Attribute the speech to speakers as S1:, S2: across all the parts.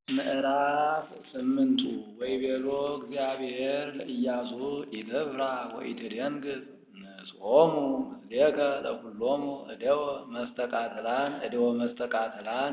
S1: ምዕራፍ ስምንቱ ወይቤሎ እግዚአብሔር ለኢያሱ ኢትፍራ ወኢትደንግጥ ንስኦሙ ምስሌከ ለኵሎሙ እደወ መስተቃትላን እደወ መስተቃትላን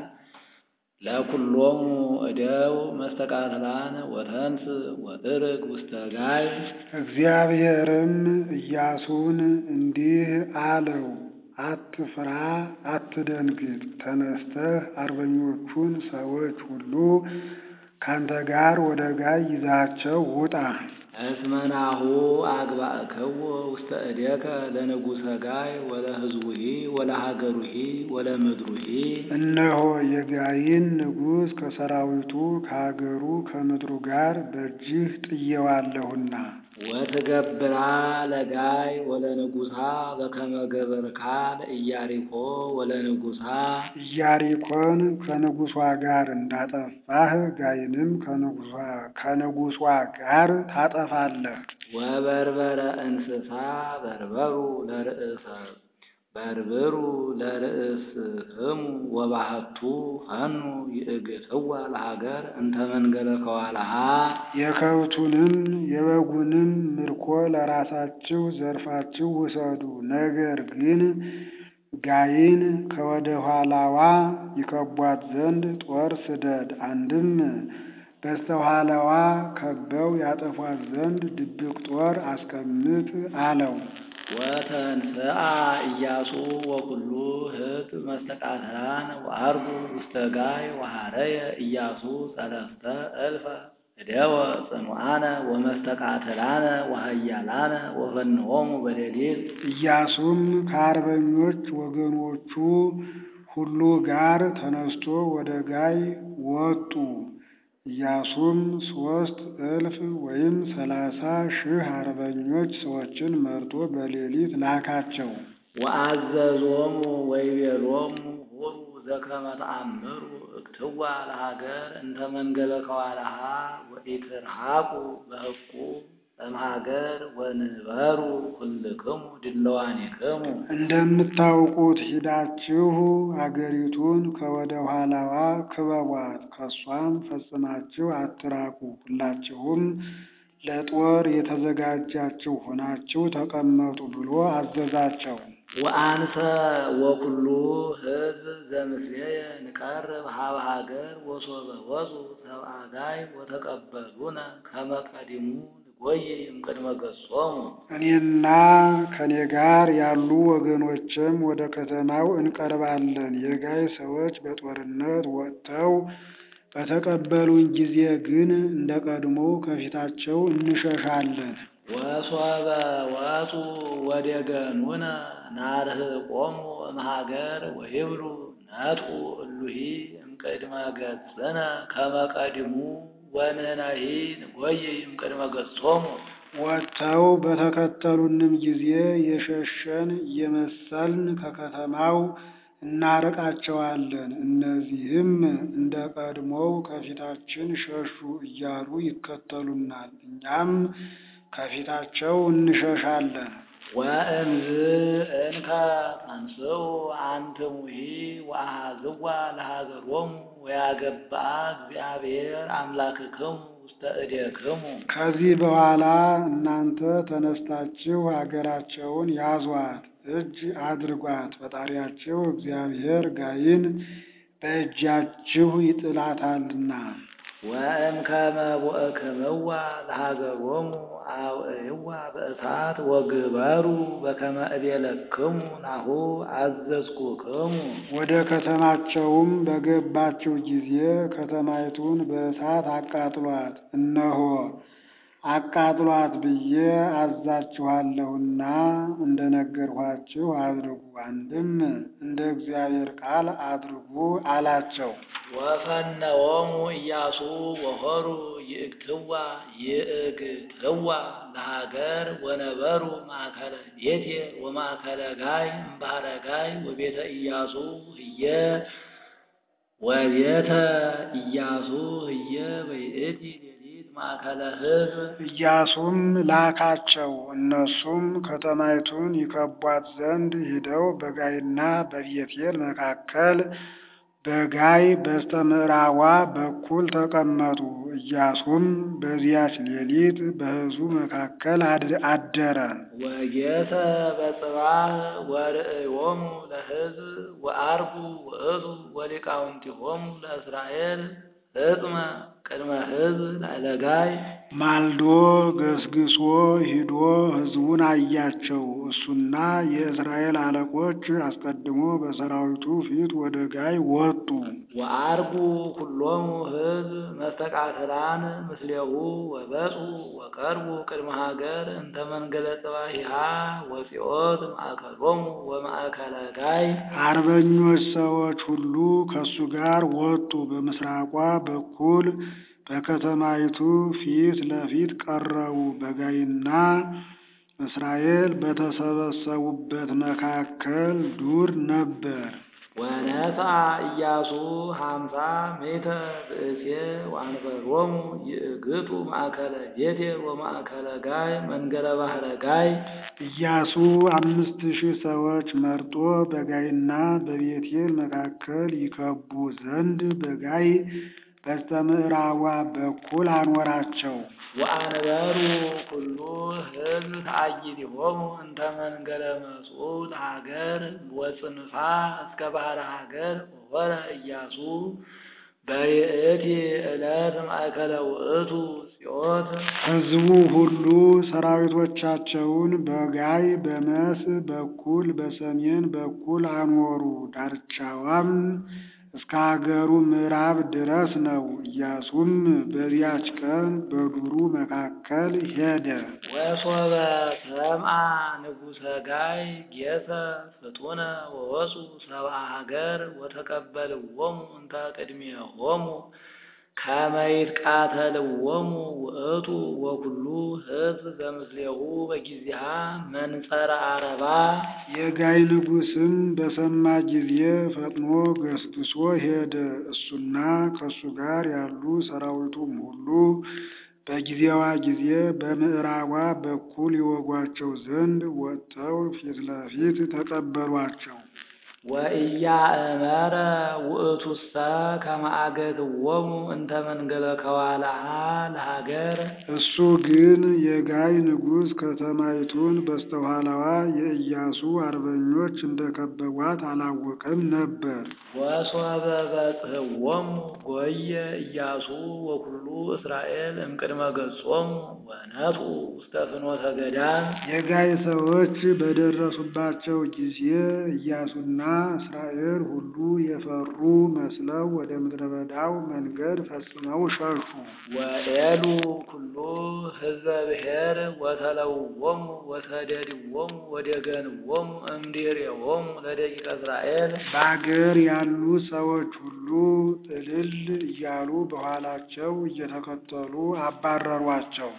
S1: ለኵሎሙ እደው መስተቃትላን ወተንስ ወጥርግ ውስተ ጋይ።
S2: እግዚአብሔርም ኢያሱን እንዲህ አለው፣ አትፍራ፣ አትደንግጥ። ተነስተህ አርበኞቹን ሰዎች ሁሉ ካንተ ጋር ወደ ጋይ ይዛቸው ውጣ።
S1: እስመ ናሁ አግባእክዎ ውስተ እዴከ ለንጉሠ ጋይ ወለሕዝቡሂ ወለሀገሩሂ ወለምድሩሂ።
S2: እነሆ የጋይን ንጉሥ ከሰራዊቱ ከሀገሩ ከምድሩ ጋር በእጅህ ጥዬዋለሁና
S1: ወትገብራ ለጋይ ወለንጉሣ በከመ ገበርካ ለኢያሪኮ ወለንጉሣ።
S2: ኢያሪኮን ከንጉሷ ጋር እንዳጠፋህ ጋይንም ከንጉሷ ጋር ታጠፋለህ።
S1: ወበርበረ እንስሳ በርበሩ ለርእሰ በርብሩ ለርእስህሙ ወባህቱ ፈኑ ይእግትዋ ለሀገር እንተ መንገለ ከዋልሃ።
S2: የከብቱንም የበጉንም ምርኮ ለራሳችሁ ዘርፋችሁ ውሰዱ። ነገር ግን ጋይን ከወደ ኋላዋ ይከቧት ዘንድ ጦር ስደድ። አንድም በስተኋላዋ ከበው ያጠፏት ዘንድ ድብቅ ጦር አስቀምጥ አለው።
S1: ወተንሥአ ኢያሱ ወኩሉ ሕዝብ መስተቃትላን ወዐርጉ ውስተ ጋይ ወሐረየ ኢያሱ ሰለስተ እልፈ እደወ ጽኑዓነ ወመስተቃትላነ ወኃያላነ ወፈንዎሙ በሌሊት።
S2: ኢያሱም ከአርበኞች ወገኖቹ ሁሉ ጋር ተነስቶ ወደ ጋይ ወጡ። ኢያሱም ሦስት እልፍ ወይም ሰላሳ ሺህ አርበኞች ሰዎችን መርጦ በሌሊት ላካቸው።
S1: ወአዘዞሙ ወይቤሎሙ ሁሩ ዘከመ ተአምሩ እክትዋ ለሀገር እንተ መንገለ ከዋልሃ ወኢትርሐቁ በሕቁ እምሀገር ወንበሩ ኩልክሙ ድለዋኒክሙ።
S2: እንደምታውቁት ሂዳችሁ አገሪቱን ከወደ ኋላዋ ክበቧት፣ ከሷም ፈጽማችሁ አትራቁ። ሁላችሁም ለጦር የተዘጋጃችሁ ሆናችሁ ተቀመጡ ብሎ አዘዛቸው።
S1: ወአንሰ ወኩሉ ሕዝብ ዘምስሌየ ንቀርብ ሀበ ሀገር ወሶበ ወፁ ሰብአ ጋይ ወተቀበሉነ ከመ ቀዲሙ ንጎይ እምቅድመ ገጾሙ።
S2: እኔና ከኔ ጋር ያሉ ወገኖችም ወደ ከተማው እንቀርባለን። የጋይ ሰዎች በጦርነት ወጥተው በተቀበሉን ጊዜ ግን እንደ ቀድሞ ከፊታቸው እንሸሻለን።
S1: ወሶበ ወፁ ወዴገኑነ ናርህቆሙ እምሀገር ወይብሉ ነጥቁ እሉሂ እምቅድመ ገጽነ ከመ ቀዲሙ ወንሕነሂ ንጎይ እምቅድመ ገጾሙ።
S2: ወጥተው በተከተሉንም ጊዜ የሸሸን እየመሰልን ከከተማው እናርቃቸዋለን። እነዚህም እንደ ቀድሞው ከፊታችን ሸሹ እያሉ ይከተሉናል፣ እኛም ከፊታቸው እንሸሻለን።
S1: ወእምዝ እንከ ተንሥኡ አንትሙሂ ወአኀዝዋ ለሀገሮሙ ወያገብአ እግዚአብሔር አምላክክሙ ውስተ እዴክሙ።
S2: ከዚህ በኋላ እናንተ ተነስታችሁ አገራቸውን ያዟት፣ እጅ አድርጓት። ፈጣሪያችሁ እግዚአብሔር ጋይን በእጃችሁ ይጥላታልና።
S1: ወእምከመ ቦእክምዋ ለሀገሮሙ አውዕይዋ በእሳት ወግበሩ በከመ እቤለክሙ ናሁ አዘዝኩክሙ።
S2: ወደ ከተማቸውም በገባችሁ ጊዜ ከተማይቱን በእሳት አቃጥሏት፣ እነሆ አቃጥሏት ብዬ አዛችኋለሁና እንደነገርኋችሁ አድርጉ። አንድም እንደ እግዚአብሔር ቃል አድርጉ አላቸው።
S1: ወፈነዎሙ ኢያሱ ወሆሩ ይእግትዋ ይእግትዋ ለሀገር ወነበሩ ማእከለ ቤቴል ወማእከለ ጋይ እምባሕረ ጋይ ወቤተ ኢያሱ ህየ ወቤተ ኢያሱ ህየ በይእቲ ሌሊት ማእከለ ሕዝብ።
S2: ኢያሱም ላካቸው። እነሱም ከተማይቱን ይከቧት ዘንድ ሂደው በጋይና በቤቴል መካከል በጋይ በስተ ምዕራቧ በኩል ተቀመጡ። ኢያሱም በዚያች ሌሊት በሕዝቡ መካከል አደረ።
S1: ወጌተ በጽባህ ወርእዮሙ ለሕዝብ ወአርጉ ውእቱ ወሊቃውንቲሆሙ ለእስራኤል ሕጥመ ቅድመ ሕዝብ ላዕለጋይ
S2: ማልዶ ገስግሶ ሂዶ ሕዝቡን አያቸው። እሱና የእስራኤል አለቆች አስቀድሞ በሰራዊቱ ፊት ወደ ጋይ ወጡ።
S1: ወአርጉ ኩሎሙ ሕዝብ መስተቃትላን ምስሌሁ ወበጹ ወቀርቡ ቅድመ ሀገር እንተ መንገለ ጽባሂሃ ወፂኦት ማእከሎሙ ወማእከለ ጋይ
S2: አርበኞች ሰዎች ሁሉ ከሱ ጋር ወጡ። በምስራቋ በኩል በከተማይቱ ፊት ለፊት ቀረቡ። በጋይና እስራኤል በተሰበሰቡበት መካከል ዱር ነበር።
S1: ወነሳ ኢያሱ ሀምሳ ሜተ ብእሴ ወአንበሮሙ ይእግቱ ማእከለ ቤቴል ወማእከለ ጋይ መንገለ ባህረ ጋይ
S2: ኢያሱ አምስት ሺህ ሰዎች መርጦ በጋይና በቤቴል መካከል ይከቡ ዘንድ በጋይ በስተ ምዕራቧ በኩል አኖራቸው።
S1: ወአንበሩ ኩሉ ሕዝብ ተአይዲሆሙ እንተ መንገለ መጽኡት ሀገር ወጽንፋ እስከ ባህረ ሀገር ወወረ ኢያሱ በይእቲ ዕለት ማእከለ ውእቱ ጽዮት
S2: ሕዝቡ ሁሉ ሰራዊቶቻቸውን በጋይ በመስ በኩል በሰሜን በኩል አኖሩ። ዳርቻዋም እስከ ሀገሩ ምዕራብ ድረስ ነው። ኢያሱም በዚያች ቀን በዱሩ መካከል ሄደ።
S1: ወሶበ ሰምአ ንጉሰ ጋይ ጌሰ ፍጡነ ወወፁ ሰብአ ሀገር ወተቀበልዎሙ እንተ ቅድሜሆሙ ከመ ይትቃተልዎሙ ውእቱ ወኩሉ ሕዝብ ዘምስሌሁ በጊዜሃ መንጸረ አረባ
S2: የጋይ ንጉሥም በሰማ ጊዜ ፈጥኖ ገስግሶ ሄደ። እሱና ከእሱ ጋር ያሉ ሰራዊቱም ሁሉ በጊዜዋ ጊዜ በምዕራቧ በኩል ይወጓቸው ዘንድ ወጥተው ፊት ለፊት ተቀበሏቸው።
S1: ወኢያእመረ ውእቱሰ ከመ አገትዎሙ እንተ መንገለ ከዋላሃ ለሀገር
S2: እሱ ግን የጋይ ንጉሥ ከተማይቱን በስተኋላዋ የኢያሱ አርበኞች እንደከበቧት አላወቀም ነበር።
S1: ወሶበ በጽሕዎሙ ጎየ ኢያሱ ወኩሉ እስራኤል እምቅድመ ገጾሙ ወነጡ ውስተ ፍኖተ ገዳም
S2: የጋይ ሰዎች በደረሱባቸው ጊዜ ኢያሱና እስራኤል ሁሉ የፈሩ መስለው ወደ ምድረ በዳው መንገድ ፈጽመው ሸሹ።
S1: ወኤሉ ኩሉ ሕዝበ ብሔር ወተለውዎሙ ወተደድዎሙ ወደገንዎሙ እምድሬዎሙ ለደቂቀ እስራኤል
S2: በአገር ያሉ ሰዎች ሁሉ እልል እያሉ በኋላቸው እየተከተሉ አባረሯቸው።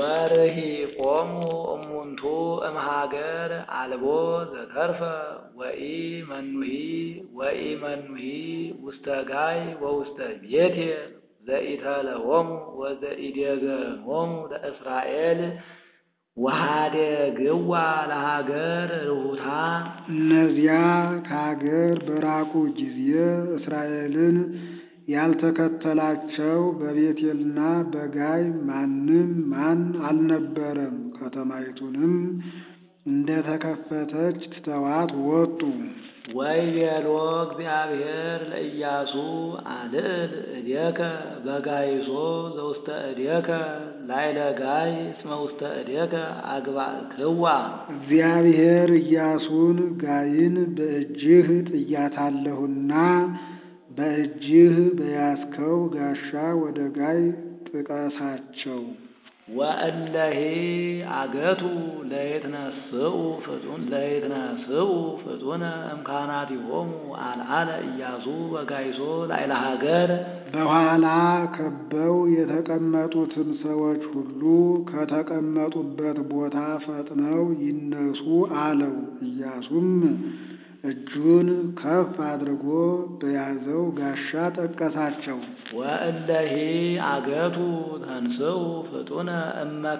S1: ወርሂቆሙ እሙንቱ እምሃገር አልቦ ዘተርፈ ወኢ መኑሂ ወኢ መኑሂ ውስተ ጋይ ወውስተ ቤቴል ዘኢተለዎሙ ወዘኢደገሞሙ ለእስራኤል ወሃደግዋ ለሀገር ርሁታ
S2: እነዚያ ከሀገር በራቁ ጊዜ እስራኤልን ያልተከተላቸው በቤቴልና በጋይ ማንም ማን አልነበረም። ከተማይቱንም እንደተከፈተች ትተዋት ወጡ።
S1: ወይቤሎ እግዚአብሔር ለኢያሱ አልዕል እዴከ በጋይሶ ዘውስተ እዴከ ላይለ ጋይ እስመ ውስተ እዴከ አግባእክዋ
S2: እግዚአብሔር ኢያሱን ጋይን በእጅህ ጥያታለሁና በእጅህ በያዝከው ጋሻ ወደ ጋይ ጥቀሳቸው።
S1: ወእለሄ አገቱ ለየትነስኡ ፍጡን ለየትነስኡ ፍጡነ እምካህናቲሆሙ አልዓለ ኢያሱ በጋይሶ ላዕለ ሀገር
S2: በኋላ ከበው የተቀመጡትን ሰዎች ሁሉ ከተቀመጡበት ቦታ ፈጥነው ይነሱ አለው። ኢያሱም እጁን ከፍ አድርጎ በያዘው ጋሻ ጠቀሳቸው።
S1: ወእለሄ አገቱ ተንስኡ ፍጡነ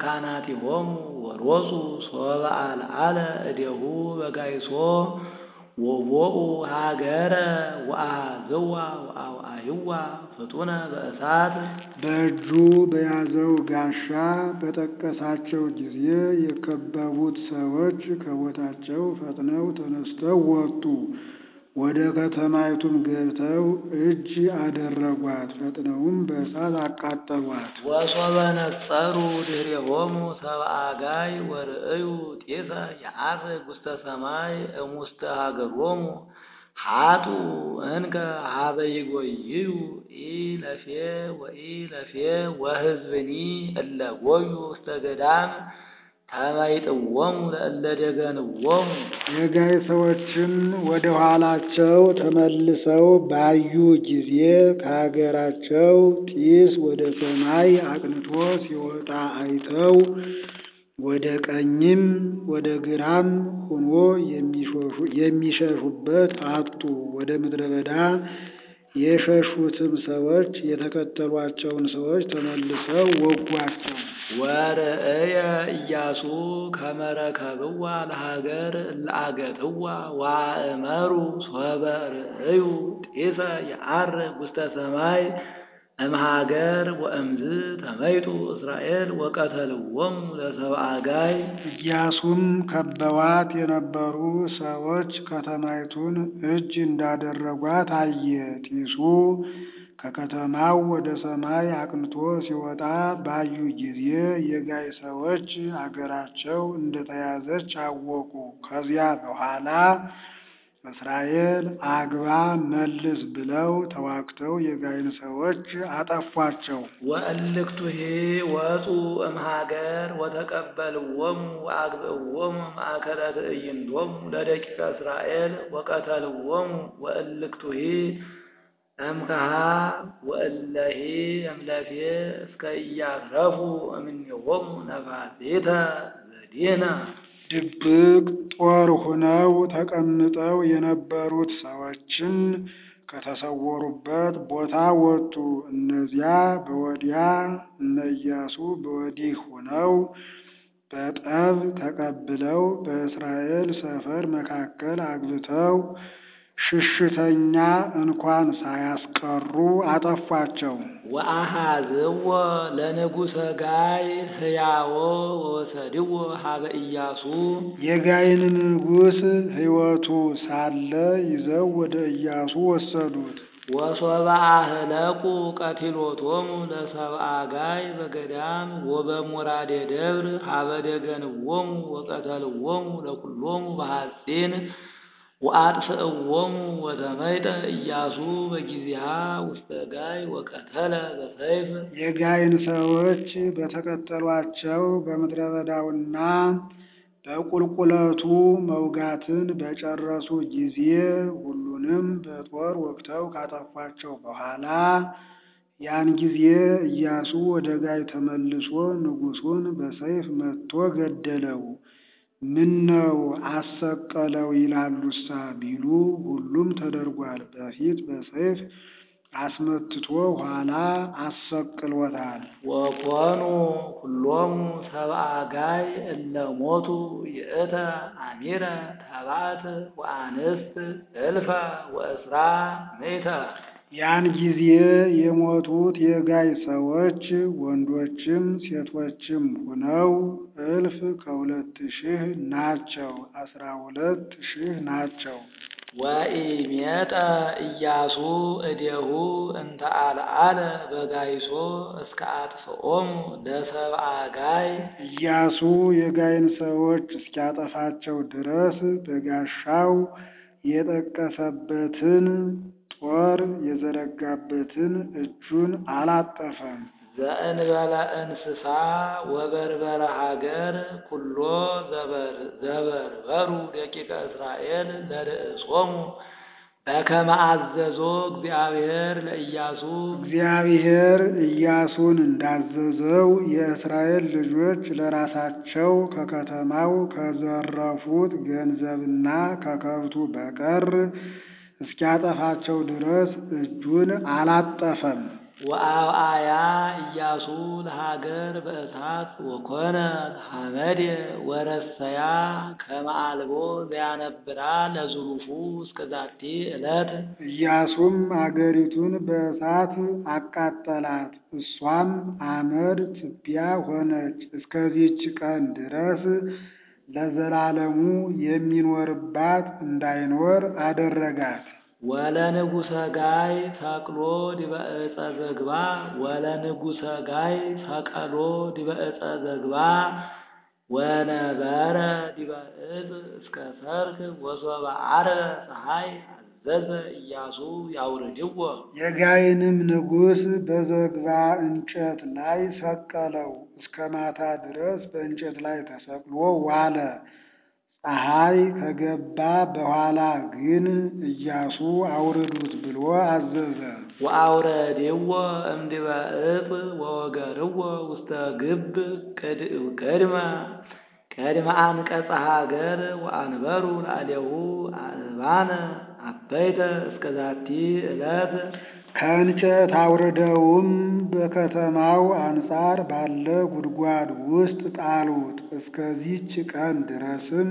S1: እመካናቲሆሙ ወሮፁ ሶበ አልዓለ እዴሁ በጋይሶ ወቦኡ ሀገረ ወአሃዝዋ ወአውአይዋ ፍጡነ በእሳት
S2: በእጁ በያዘው ጋሻ በጠቀሳቸው ጊዜ የከበቡት ሰዎች ከቦታቸው ፈጥነው ተነስተው ወጡ። ወደ ከተማይቱም ገብተው እጅ አደረጓት፣ ፈጥነውም በእሳት አቃጠሏት።
S1: ወሶበ ነጸሩ ድኅሬሆሙ ሰብአ አጋይ ወርእዩ ጢሰ የዐርግ ውስተ ሰማይ እሙስተ ሀገሮሙ ሀጡ እንከ ሀበ ይጎይዩ ኢለፌ ወኢለፌ ወሕዝብኒ እለ ጐዩ ውስተ ገዳም ተመይጥዎሙ ለእለ ደገንዎሙ
S2: የጋይ ሰዎችም ወደ ኋላቸው ተመልሰው ባዩ ጊዜ ከሀገራቸው ጢስ ወደ ሰማይ አቅንቶ ሲወጣ አይተው ወደ ቀኝም ወደ ግራም ሆኖ የሚሸሹበት አጡ። ወደ ምድረ በዳ የሸሹትም ሰዎች የተከተሏቸውን ሰዎች ተመልሰው ወጓቸው።
S1: ወርእየ ኢያሱ ከመ ረከብዋ ለሀገር እለአገትዋ ወአእመሩ ሶበ ርእዩ ጢሰ የዐርግ ውስተ ሰማይ እምሀገር ወእምዝ ተመይጡ እስራኤል ወቀተልዎሙ ለሰብአ አጋይ
S2: ኢያሱም ከበዋት የነበሩ ሰዎች ከተማይቱን እጅ እንዳደረጓት አየ። ጢሱ ከከተማው ወደ ሰማይ አቅንቶ ሲወጣ ባዩ ጊዜ የጋይ ሰዎች አገራቸው እንደተያዘች አወቁ። ከዚያ በኋላ እስራኤል አግባ መልስ ብለው ተዋግተው የጋይን ሰዎች አጠፏቸው።
S1: ወእልክቱሄ ወፁ እምሀገር ወተቀበልዎሙ ወአግብእዎሙ ማእከለ ትዕይንቶሙ ለደቂቀ እስራኤል ወቀተልዎሙ ወእልክቱሄ እምከሃ ወእለሄ እምለፌ እስከ ኢያትረፉ እምኔሆሙ ነፋሴተ ዘዴነ
S2: ድብቅ ጦር ሆነው ተቀምጠው የነበሩት ሰዎችን ከተሰወሩበት ቦታ ወጡ። እነዚያ በወዲያ እነ ኢያሱ በወዲህ ሆነው በጠብ ተቀብለው በእስራኤል ሰፈር መካከል አግብተው ሽሽተኛ እንኳን ሳያስቀሩ አጠፏቸው።
S1: ወአሃዝዎ ለንጉሰ ጋይ ሕያዎ ወወሰድዎ ሀበ ኢያሱ
S2: የጋይን ንጉሥ ሕይወቱ ሳለ ይዘው ወደ ኢያሱ ወሰዱት።
S1: ወሶበ አህለቁ ቀቲሎቶሙ ለሰብአ ጋይ በገዳም ወበሙራዴ ደብር ሀበ ደገንዎሙ ወቀተልዎሙ ለኩሎሙ በሐጺን ወአጥፍእዎሙ ወተመይጠ ኢያሱ በጊዜሃ ውስተ ጋይ ወቀተለ በሰይፍ
S2: የጋይን ሰዎች በተከተሏቸው በምድረ በዳውና በቁልቁለቱ መውጋትን በጨረሱ ጊዜ ሁሉንም በጦር ወግተው ካጠፏቸው በኋላ ያን ጊዜ ኢያሱ ወደ ጋይ ተመልሶ ንጉሡን በሰይፍ መትቶ ገደለው። ምነው አሰቀለው ይላሉሳ ቢሉ ሁሉም ተደርጓል። በፊት በሰይፍ አስመትቶ ኋላ አሰቅሎታል።
S1: ወኮኑ ኩሎሙ ሰብአ ጋይ እለ ሞቱ ይእተ አሚረ ተባት ወአንስት እልፈ ወእስራ ምእተ
S2: ያን ጊዜ የሞቱት የጋይ ሰዎች ወንዶችም ሴቶችም ሆነው እልፍ ከሁለት ሺህ ናቸው። አስራ ሁለት ሺህ ናቸው።
S1: ወኢሜጠ ኢያሱ እዴሁ እንተ አልዓለ በጋይሶ እስከ አጥፍኦሙ ለሰብአ ጋይ
S2: ኢያሱ የጋይን ሰዎች እስኪያጠፋቸው ድረስ በጋሻው የጠቀሰበትን ጦር የዘረጋበትን እጁን አላጠፈም።
S1: ዘእንበለ እንስሳ ወበርበረ ሀገር ኩሎ ዘበርበሩ ደቂቀ እስራኤል ለርእሶሙ በከመ አዘዞ እግዚአብሔር ለኢያሱ
S2: እግዚአብሔር ኢያሱን እንዳዘዘው የእስራኤል ልጆች ለራሳቸው ከከተማው ከዘረፉት ገንዘብና ከከብቱ በቀር እስኪያጠፋቸው ድረስ እጁን አላጠፈም።
S1: ወአብአያ ኢያሱ ለሀገር በእሳት ወኮነ ሐመድ ወረሰያ ከመ አልቦ ዘያነብራ ለዝሩፉ እስከ ዛቲ ዕለት
S2: ኢያሱም አገሪቱን በእሳት አቃጠላት፣ እሷም አመድ ትቢያ ሆነች። እስከዚች ቀን ድረስ ለዘላለሙ የሚኖርባት እንዳይኖር አደረጋት።
S1: ወለንጉሰ ጋይ ሰቅሎ ዲበ ዕፀ ዘግባ ወለንጉሰ ጋይ ሰቀሎ ዲበ ዕፀ ዘግባ ወነበረ ዲበ ዕፅ እስከ ሰርክ ወሶበ ዐርበ ፀሐይ አዘዘ ኢያሱ ያውርድዎ
S2: የጋይንም ንጉሥ በዘግባ እንጨት ላይ ሰቀለው። እስከ ማታ ድረስ በእንጨት ላይ ተሰቅሎ ዋለ። ፀሐይ ከገባ በኋላ ግን ኢያሱ አውርዱት ብሎ አዘዘ።
S1: ወአውረድዎ እምዲበ ዕፅ ወወገርዎ ውስተ ግብ ቅድመ ቅድመ አንቀጸ ሀገር ወአንበሩ ላዕሌሁ አእባነ አበይተ እስከ ዛቲ ዕለት
S2: ከእንጨት አውርደውም በከተማው አንጻር ባለ ጉድጓድ ውስጥ ጣሉት። እስከዚች ቀን ድረስም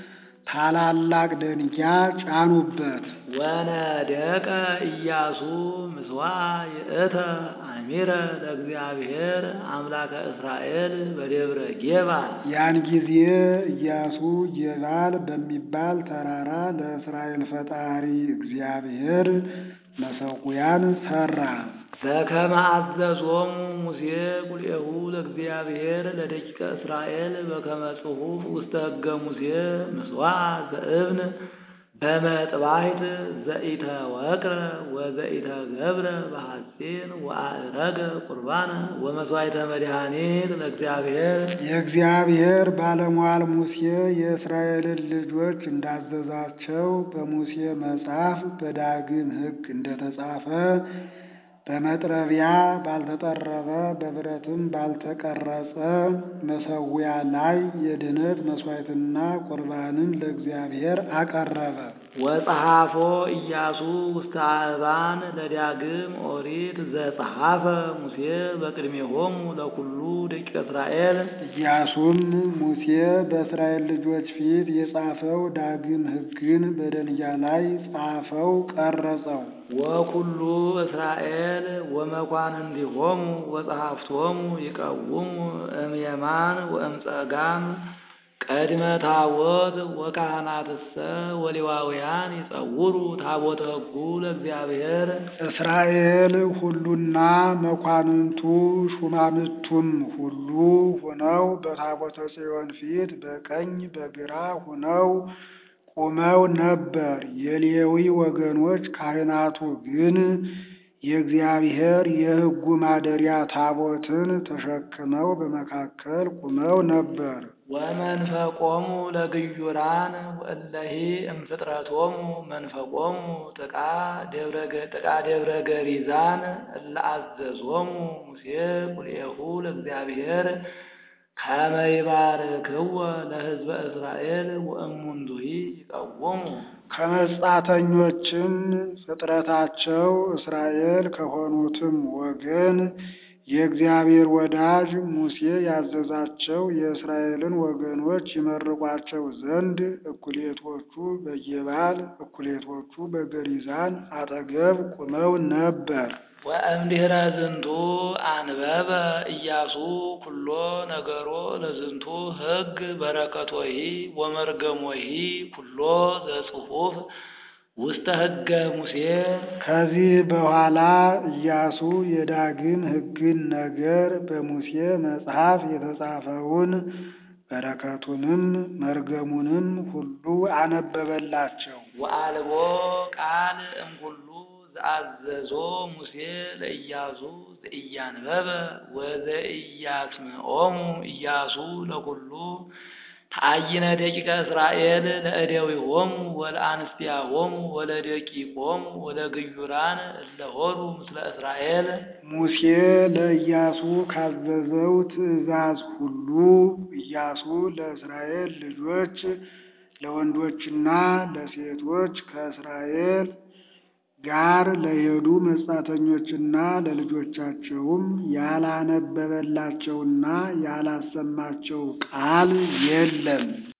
S2: ታላላቅ ደንጊያ ጫኑበት።
S1: ወነደቀ ኢያሱ ምስዋ ይእተ አሚረ ለእግዚአብሔር አምላከ እስራኤል በደብረ ጌባል
S2: ያን ጊዜ ኢያሱ ጌባል በሚባል ተራራ ለእስራኤል ፈጣሪ እግዚአብሔር መሰዊያን ሠራ።
S1: በከመ አዘዞሙ ሙሴ ቁልኤሁ ለእግዚአብሔር ለደቂቀ እስራኤል በከመ ጽሑፍ ውስተ ሕገ ሙሴ ምስዋዕ ዘእብን በመጥባሕት ዘኢተወቅረ ወዘኢተገብረ በሐጺን ወአእረገ ቁርባነ ወመሥዋዕተ መድኃኒት ለእግዚአብሔር
S2: የእግዚአብሔር ባለሟል ሙሴ የእስራኤልን ልጆች እንዳዘዛቸው በሙሴ መጽሐፍ በዳግም ሕግ እንደተጻፈ በመጥረቢያ ባልተጠረበ በብረትም ባልተቀረጸ መሠዊያ ላይ የድኅነት መሥዋዕትና ቁርባንን ለእግዚአብሔር አቀረበ።
S1: ወጸሐፎ ኢያሱ ውስተ አእባን ለዳግም ኦሪት ዘጸሐፈ ሙሴ በቅድሜሆሙ ለኩሉ ደቂቀ እስራኤል
S2: ኢያሱም ሙሴ በእስራኤል ልጆች ፊት የጻፈው ዳግም ሕግን በደንጊያ ላይ ጻፈው፣ ቀረጸው።
S1: ወኩሉ እስራኤል ወመኳንንቲሆሙ ወጸሐፍቶሙ ይቀውሙ እምየማን ወእምጸጋም ቀድመ ታቦት ወካህናትሰ ወሌዋውያን ይጸውሩ ታቦተ ሕጉ ለእግዚአብሔር
S2: እስራኤል ሁሉና መኳንንቱ ሹማምቱም ሁሉ ሆነው በታቦተ ጽዮን ፊት በቀኝ በግራ ሆነው ቆመው ነበር። የሌዊ ወገኖች ካህናቱ ግን የእግዚአብሔር የሕጉ ማደሪያ ታቦትን ተሸክመው በመካከል ቆመው ነበር።
S1: ወመንፈቆሙ ለግዩራን ወእለሂ እምፍጥረቶሙ መንፈቆሙ ጥቃ ደብረ ገሪዛን እለ አዘዞሙ ሙሴ ቁልኤሁ ለእግዚአብሔር ከመ ይባርክዎ ለሕዝበ እስራኤል ወእሙንቱሂ ይቀውሙ
S2: ከመጻተኞችም ፍጥረታቸው እስራኤል ከሆኑትም ወገን የእግዚአብሔር ወዳጅ ሙሴ ያዘዛቸው የእስራኤልን ወገኖች ይመርቋቸው ዘንድ እኩሌቶቹ በጌባል እኩሌቶቹ በገሪዛን አጠገብ ቆመው ነበር።
S1: ወእምድኅረ ዝንቱ አንበበ ኢያሱ ኩሎ ነገሮ ለዝንቱ ሕግ በረከቶሂ ወመርገሞሂ ኩሎ ዘጽሑፍ ውስተ ሕገ ሙሴ
S2: ከዚህ በኋላ ኢያሱ የዳግም ሕግን ነገር በሙሴ መጽሐፍ የተጻፈውን በረከቱንም መርገሙንም ሁሉ አነበበላቸው።
S1: ወአልቦ ቃል እምኩሉ ዘአዘዞ ሙሴ ለኢያሱ ዘኢያንበበ ወዘኢያስምዖሙ ኢያሱ ለኩሉ ተአይነ ደቂቀ እስራኤል ለእደዊሆሙ ወለአንስቲያሆሙ ወለደቂቆሙ ወለግዩራን እለሆሩ ምስለ እስራኤል
S2: ሙሴ ለኢያሱ ካዘዘው ትእዛዝ ሁሉ ኢያሱ ለእስራኤል ልጆች ለወንዶችና ለሴቶች ከእስራኤል ጋር ለሄዱ መጻተኞችና ለልጆቻቸውም ያላነበበላቸውና ያላሰማቸው ቃል የለም።